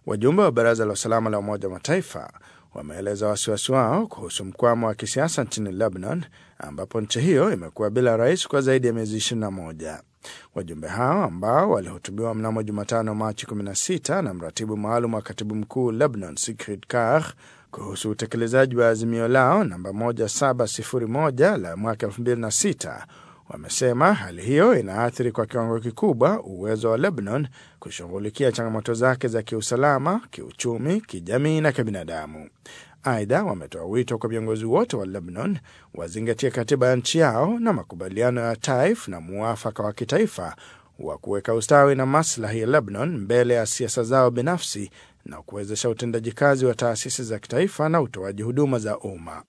Wajumbe wa Baraza la Usalama la Umoja wa Mataifa wameeleza wasiwasi wao kuhusu mkwamo wa kisiasa nchini Lebanon, ambapo nchi hiyo imekuwa bila rais kwa zaidi ya miezi 21. Wajumbe hao ambao walihutubiwa mnamo Jumatano Machi 16 na mratibu maalum wa katibu mkuu Lebanon Sigrid Kaag kuhusu utekelezaji wa azimio lao namba 1701 la mwaka 2006 wamesema hali hiyo inaathiri kwa kiwango kikubwa uwezo wa Lebanon kushughulikia changamoto zake za kiusalama, kiuchumi, kijamii na kibinadamu. Aidha, wametoa wito kwa viongozi wote wa Lebanon wazingatie katiba ya nchi yao na makubaliano ya Taif na muafaka wa kitaifa wa kuweka ustawi na maslahi ya Lebanon mbele ya siasa zao binafsi na kuwezesha utendaji kazi wa taasisi za kitaifa na utoaji huduma za umma.